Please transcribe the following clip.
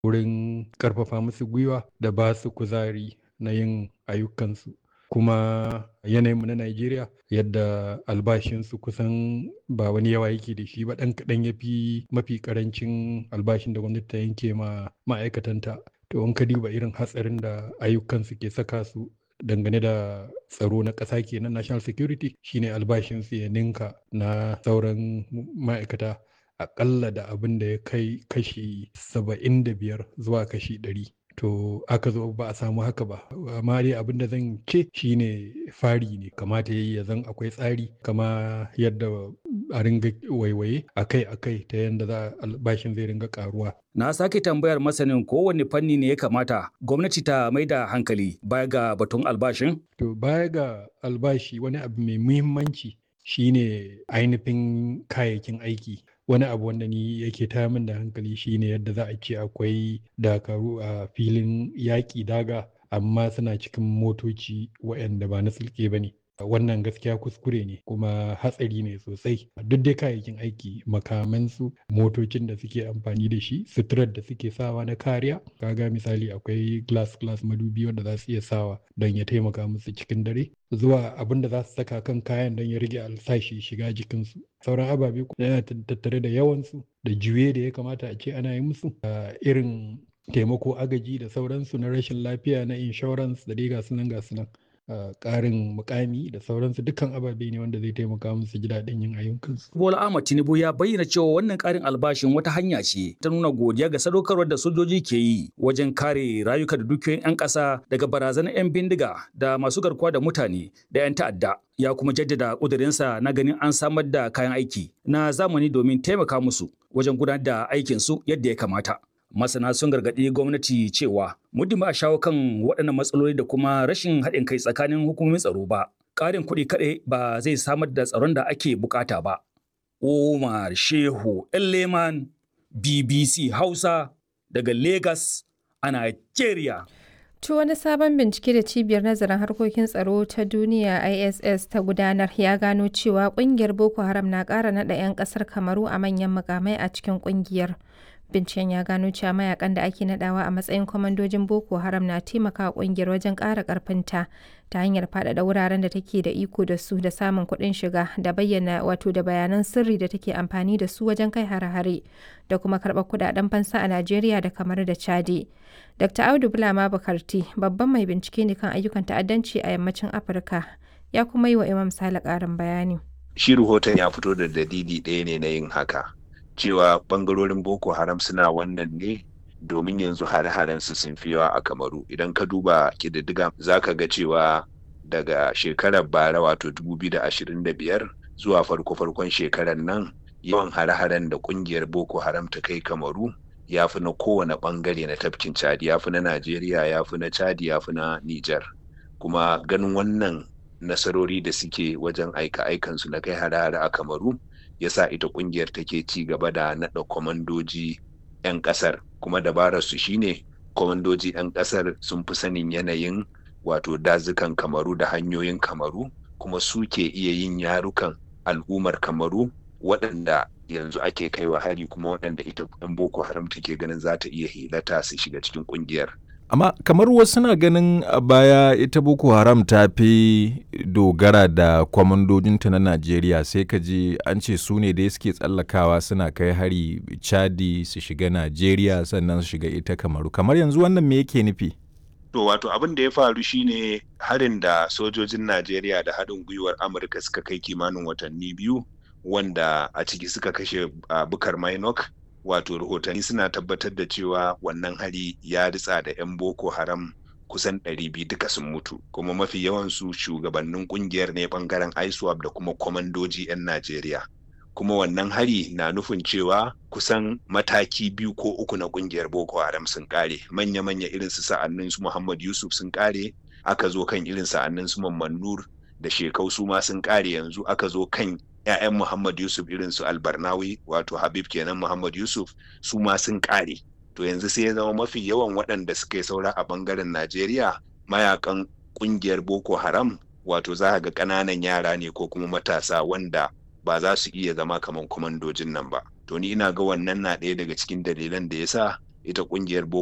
wurin ƙarfafa musu gwiwa da ba su kuzari na yin ayyukansu kuma yanayinmu na Najeriya yadda albashinsu kusan ba wani yawa yake da shi ba ɗan kaɗan ya fi mafi ƙarancin albashin da gwamnati ta yanke ma ma'aikatanta to in ka duba irin hatsarin da ayyukansu ke saka su dangane da tsaro na ƙasa kenan national security shine albashinsu ya ninka na sauran ma'aikata aƙalla da abin da ya kai kashi saba'in da biyar zuwa kashi ɗari to aka zo ba a samu haka ba amma dai abin da zan ce shine fari ne kamata yayi ya zan akwai tsari kama yadda a ringa waiwaye akai akai ta yadda za albashin zai ringa karuwa na sake tambayar masanin kowane fanni ne ya kamata gwamnati ta mai da hankali baya ga batun albashin to baya ga albashi wani abu mai muhimmanci shine ainihin kayayyakin aiki wani abu wanda ni yake taya min da hankali shine yadda za a ce akwai dakaru a filin yaƙi daga amma suna cikin motoci waɗanda ba na sulke ba ne wannan gaskiya kuskure ne kuma hatsari ne sosai duk dai kayayyakin aiki makamansu motocin da suke amfani da shi suturar da suke sawa na kariya kaga misali akwai glass glass madubi wanda za su iya sawa don ya taimaka musu cikin dare zuwa abin da za su saka kan kayan don ya rage alsashi shiga jikinsu sauran ababe yana tattare da yawansu da juye da ya kamata a ce ana yi musu irin taimako agaji da sauransu na rashin lafiya na insurance da dai gasu nan gasu nan ƙarin mukami da sauransu dukkan ababe ne wanda zai taimaka musu ji daɗin yin ayyukansu. Bola Ahmad Tinubu ya bayyana cewa wannan ƙarin albashin wata hanya ce ta nuna godiya ga sadaukarwar da sojoji ke yi wajen kare rayuka da dukiyoyin 'yan ƙasa daga barazanar 'yan bindiga da masu garkuwa da mutane da 'yan ta'adda. Ya kuma jaddada ƙudurinsa na ganin an samar da kayan aiki na zamani domin taimaka musu wajen gudanar da aikinsu yadda ya kamata. masana sun gargaɗi gwamnati cewa muddin ba a shawo kan waɗannan matsaloli da kuma rashin haɗin kai tsakanin hukumomin tsaro ba ƙarin kuɗi kaɗai ba zai samar da tsaron da ake bukata ba Umar Shehu Leman BBC Hausa daga Lagos a Nigeria. To wani sabon bincike da cibiyar nazarin harkokin tsaro ta duniya ISS ta gudanar ya gano cewa kungiyar Boko Haram na ƙara naɗa 'yan ƙasar Kamaru a manyan mukamai a cikin kungiyar. Binciken ya gano cewa mayakan da ake nadawa a matsayin kwamandojin Boko Haram na taimaka kungiyar wajen ƙara ƙarfinta ta hanyar faɗaɗa wuraren da take da iko da su da samun kuɗin shiga da bayyana wato da bayanan sirri da take amfani da su wajen kai hare-hare da kuma karɓar kuɗaɗen fansa a Najeriya da kamar da Chadi. Dr. Audu Bulama Bukarti babban mai bincike ne kan ayyukan ta'addanci a yammacin Afirka ya kuma yi wa Imam Sale ƙarin bayani. Shi rahoton ya fito da dalili ɗaya ne na yin haka. cewa bangarorin boko haram suna wannan ne domin yanzu hare-haren su sun fi yawa a kamaru idan ka duba kididdiga za ka ga cewa daga shekarar bara wato 2025 zuwa farko-farkon shekarar nan yawan hare-haren da kungiyar boko haram ta kai kamaru ya fi na kowane bangare na tafkin chadi ya fi na najeriya ya fi na chadi ya fi na niger kuma ganin wannan nasarori da suke wajen aika-aikansu na kai hare-hare a kamaru yasa ita kungiyar take ci gaba da naɗa kwamandoji 'yan ƙasar kuma dabarar su shine kwamandoji 'yan ƙasar sun fi sanin yanayin wato dazukan kamaru da hanyoyin kamaru kuma su ke iya yin yarukan al'ummar kamaru waɗanda yanzu ake kaiwa hari kuma waɗanda ita 'yan boko haram take ganin za ta iya hilata su shiga cikin kungiyar amma kamar wasu na ganin a baya ita boko haram ta fi dogara da kwamandojinta na najeriya sai ka ji an ce su ne da suke tsallakawa suna kai hari chadi su shiga najeriya sannan su shiga ita kamaru kamar yanzu wannan me yake nufi to wato abin da ya faru shine harin da sojojin najeriya da haɗin gwiwar amurka suka kai kimanin watanni biyu wanda a ciki suka kashe uh, bukar minok wato rahotanni suna tabbatar da cewa wannan hari ya ritsa da 'yan boko haram kusan 200 duka sun mutu kuma mafi yawansu shugabannin kungiyar ne bangaren iswap da kuma kwamandoji 'yan najeriya kuma wannan hari na nufin cewa kusan mataki biyu ko uku na kungiyar boko haram sun kare manya-manya irin su sa'annin su muhammad yusuf sun kare aka zo kan irin sa'annin su mamman nur da shekau su ma sun kare yanzu aka zo kan 'ya'yan Muhammad Yusuf irin su Albarnawi wato Habib kenan Muhammad Yusuf su ma sun ƙare. To yanzu sai ya zama mafi yawan waɗanda suka yi saura a ɓangaren Najeriya mayakan ƙungiyar Boko Haram wato za ga ƙananan yara ne ko kuma matasa wanda ba za su iya zama kamar kwamandojin nan ba. To ni ina ga wannan na ɗaya daga cikin dalilan da ya sa ita ƙungiyar boko